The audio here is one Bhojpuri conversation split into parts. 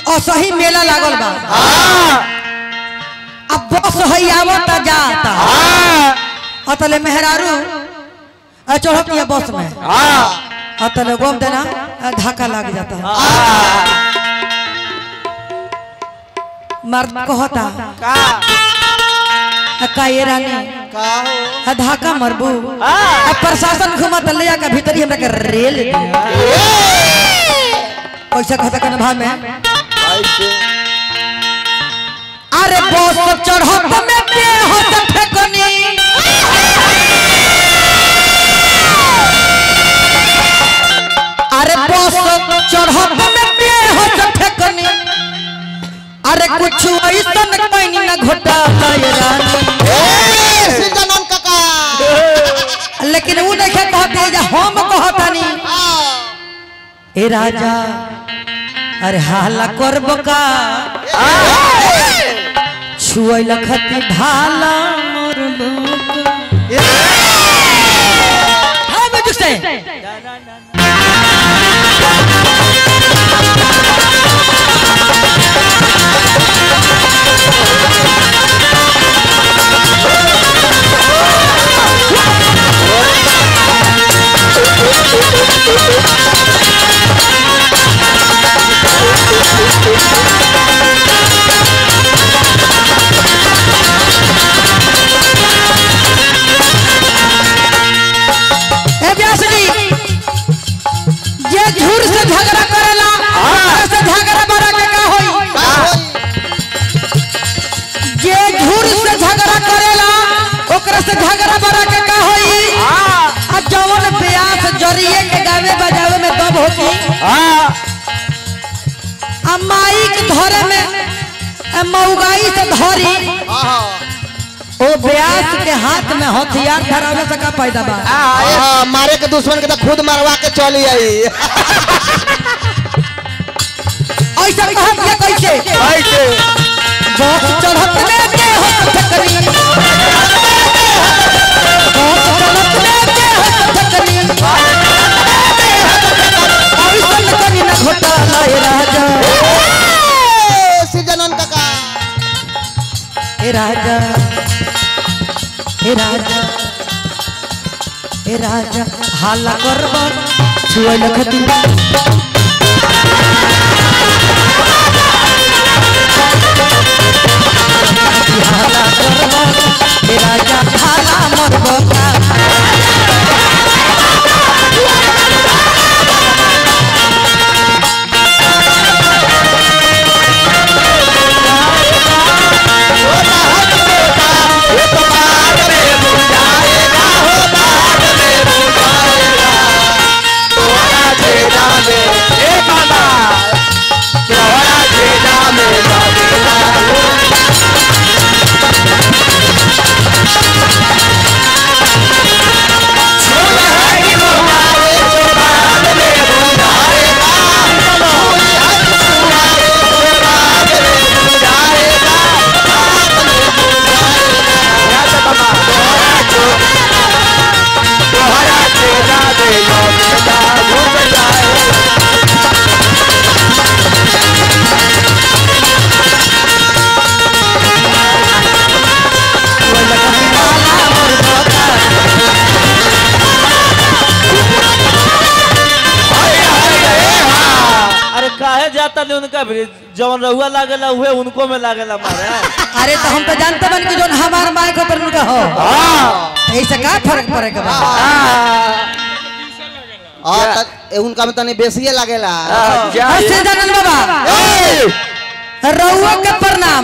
असही मेला लागल बा हाँ अब बस है आवता जाता हाँ अतले मेहरारू अ चढ़त है बस में हाँ अतले गम देना अ, धक्का लग जाता है हाँ मर्द कहता का अ, का ये रानी का हो अ, धक्का मरबू हाँ अब प्रशासन घुमत ले के भीतर हमरा के रेल दिया पैसा खाता के भाव में ऐसे अरे बस चढ़त में के हत फेकनी अरे बस चढ़त में के हत फेकनी अरे कुछ ऐसन पैनी ना घोटाला ये रानी ए सिंजानन काका लेकिन वो नहीं कहते जे हम कहतानी हाँ ए राजा अरे हाला करब का छुअल खती ढाला मरब हाँ मैं से ए व्यास जी ये झूठ से झगड़ा करेला ओकरा से झगड़ा बड़ा के का होई का होई जे झूठ से झगड़ा करेला ओकरा से झगड़ा बड़ा के का होई आ जवन ब्यास जरिए के गावे बजावे में दब होती हाँ आ माइक धरे में आ मौगाई से धरी हाँ हाँ ओ ब्यास के हाथ में हथियार धरावे से का फायदा बा हाँ मारे के दुश्मन के तो खुद मरवा के चली आई ऐसा कहत के कैसे ऐसे बस चढ़त में के हो ठकरी बस चढ़त में के हो ठकरी ऐसन करी ना घोटाला ए राजा ए सिंजानन काका ए राजा ए राजा ए राजा हाला करबा छुआ लखती हाला करबा ए राजा हाला मरबा ए बाबा तोहरा जेजा में लगेला तोहरा जेजा में लगेला घूम जाए अरे काहे जाता नहीं उनका भी जवन रहुआ लागेला उहे उनको में लागेला मारे अरे तो हम तो जानते बन कि जोन हमार माइक पर उनका हो ऐसे का फर्क पड़ेगा बा हाँ त- ए, उनका में तनी बेसिए लागेला हंसे जानन बाबा रउआ के प्रणाम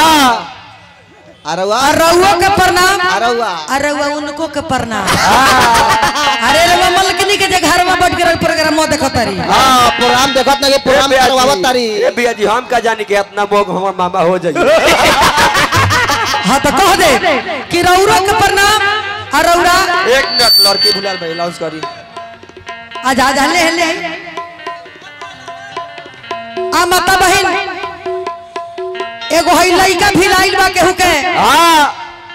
अरे वाह और रउआ के प्रणाम अरे वाह अरे रउआ उनको के प्रणाम अरे रउआ मलकनी के जे घर में बैठ के प्रोग्राम में देखत रही हाँ प्रोग्राम देखत नहीं प्रोग्राम करवावत तारी ए बिया जी हम का जाने के इतना मोग हमर मामा हो जाई हाँ तो कह दे कि रउरा के प्रणाम और रउरा एक मिनट लड़की भुलाल भाई लॉन्च करी आज आज ले ले आ माता बहन एगो हई लइका भी लाइल बा केहू के हां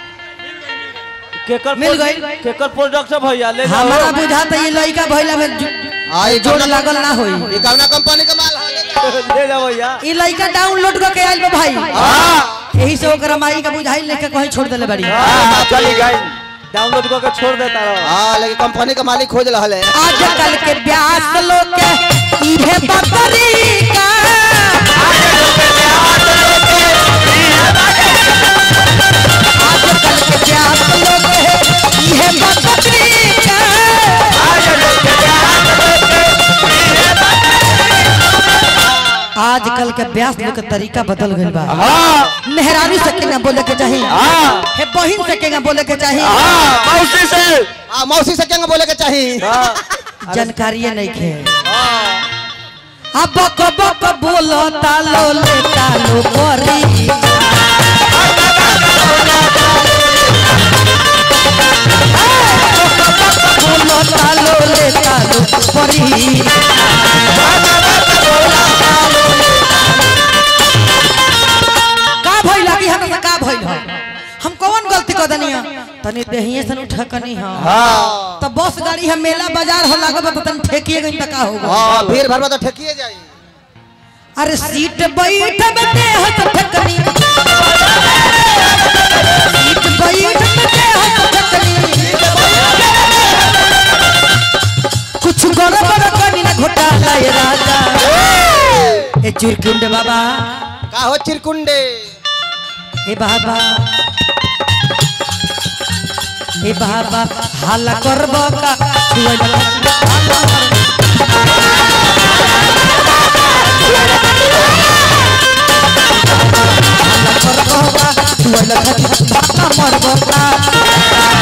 केकर मिल प्रो- गइल? केकर प्रोडक्शन भैया ले जाओ हमारा बुझाता ये लइका भइला में जो- हाँ ये जोड़ कौन लागल ना होई ये कौना कंपनी का माल है ले जा भैया ई लइका डाउनलोड करके आइल बा भाई यही से ओकरा माई का बुझाई लेके कहीं छोड़ देले बड़ी हाँ, चली गई डाउनलोड करके छोड़ देता रहो हाँ लेकिन कंपनी का मालिक खोज रहा है आजकल के ब्यास लोग के इहे बतरीका आजकल के ब्यास लोग के इहे बतरीका आजकल के ब्यास लोग के तरीका बदल गइल बा मेहरारू से केना बोले के चाही हे बहिन से केना बोले के चाही मौसी से हाँ मौसी से क्या बोले के चाहिए जानकारी नहीं खे अब बक बक बोलो तालो ले तालो करी बोलो तालो ले तालो करी का भइल कि हमरा से का भइल ह? हम कौन गलती कर दनी तनी देहिए से ठकनी हां हाँ तो बस गाड़ी है मेला बाजार हो लागल तो तन ठेकिए गई त का होगा हाँ भीड़ भर में तो ठेकिए जाई अरे सीट बैठ बते हो तो ठकनी सीट बैठ बते हो तो ठकनी कुछ गड़बड़ करी ना घोटाला ये राजा ए चुरकुंड बाबा का हो चिरकुंडे ए बाबा ए बाबा हाला करबो का छुएला हाला करबो का छुएला बाबा मरबो का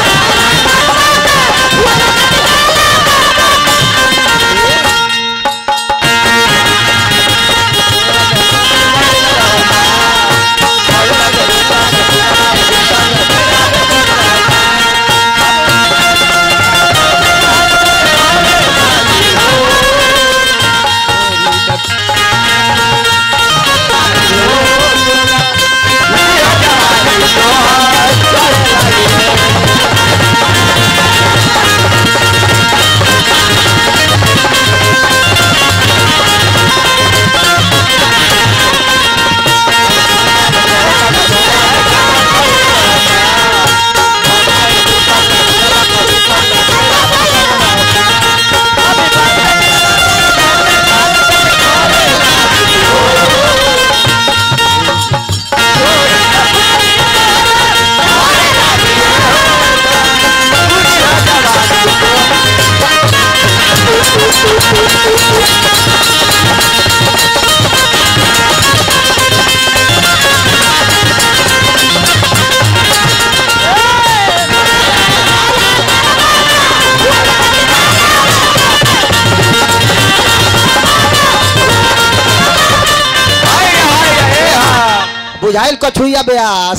बुझाइल कछुइया ब्यास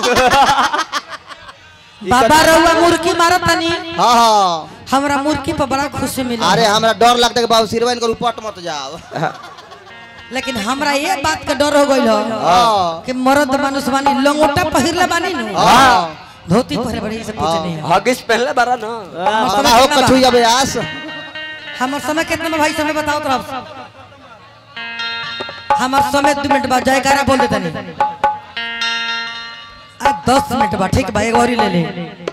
बाबा रउआ मुर्गी मारत तनी हाँ हाँ हमरा मुर्गी पर बड़ा खुशी मिली अरे हमरा डर लगता है कि बाबू सिरवन को उपट मत जाओ लेकिन हमरा ये बात का डर हो गइल हो हाँ कि मर्द मानुष बानी लंगोटा पहिरले बानी नु हाँ धोती पहिरे बड़ी से पूछे नहीं हगिस पहले बारा ना हमर का समय हो कितना बा? कछुइया ब्यास हमर समय कितना बा भाई समय बताओ तरफ हमर समय दो मिनट बाद जयकारा बोल देता नहीं दस मिनट बाद ठीक बा एक और ही ले ले